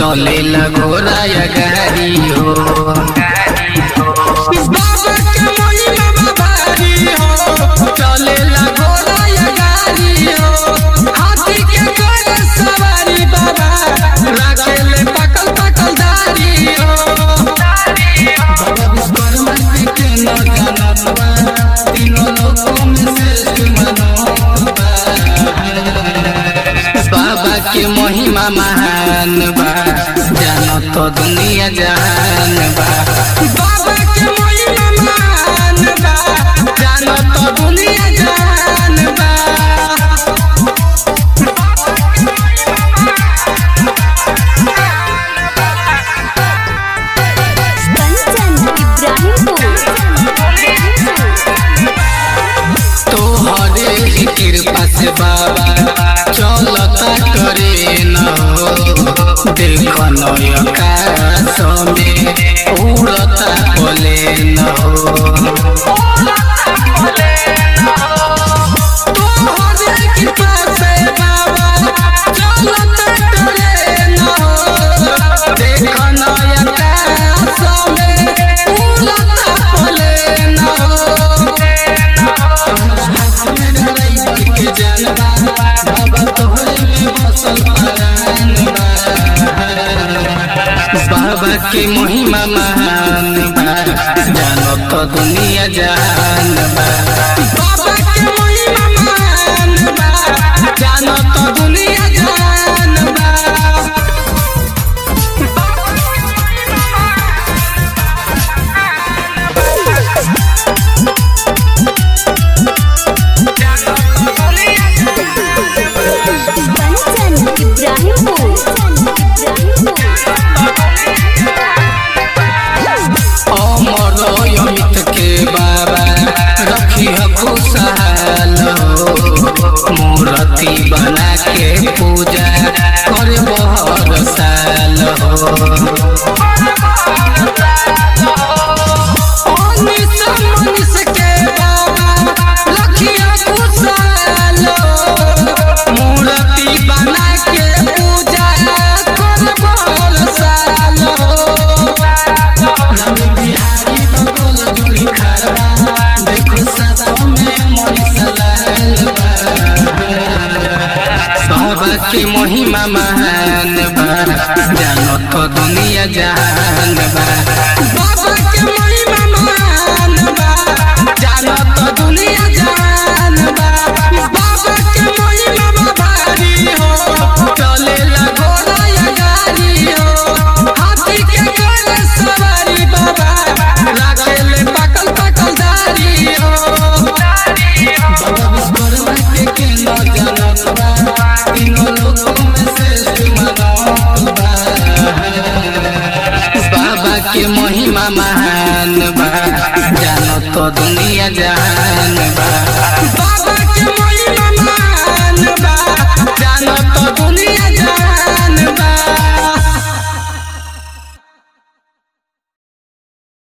चले घोड़ा या गाड़ी हो बाबा के महिमा भारी हो चले घोड़ा या गाड़ी हो हाथी के घोड़े सवारी बाबा राखेले पकल पकल दारी हो बाबा विश्वकर्मा जी के न जानत बा तीनों लोकों में श्रेष्ठ मनोबा बाबा के महिमा महान बा जानो तो दुनिया जहान बा बाबा के महिमा महान बा जानो तो दुनिया जहान बा कंचन इब्राहिमपुर तोहरे ही कृपा से बाबा चलता करे न हो देख आकाश में उड़ता बोले न हो तोहरे कृपा से बाबा चलता करे न हो देख आकाश में उड़ता बोले न हो बाबा के महिमा महान बा जानो तो दुनिया जहान बा बाबा के महिमा महान बा जानो तो दुनिया जहान बा कंचन इब्राहिमपुर अमर अमित के बाबा रखी खुशहाल हो मूर्ति बना के पूजा कर बहर साल हो अनिस मनिस के बाबा रखिया खुशहाल हो मूर्ति बना के पूजा कर बहर साल हो रवि बिहारी बगल जोड़ी खड़बा देखो सदा में मरिसलाल बाबा के महिमा महान बा जानो तो दुनिया जहान बा बाबा के महिमा महान बा जानो तो दुनिया जहान बा बाबा के महिमा भारी हो चले घोड़ा या गाड़ी हो हाथी के घोड़े सवारी बाबा राखेले पकल पकल दारी हो बाबा विश्वकर्मा के के न जानत बा तीनों लोकों में श्रेष्ठ मनोबा बाबा के महिमा महान बा जानो तो दुनिया जहान बा बाबा के महिमा महान बा जानो तो दुनिया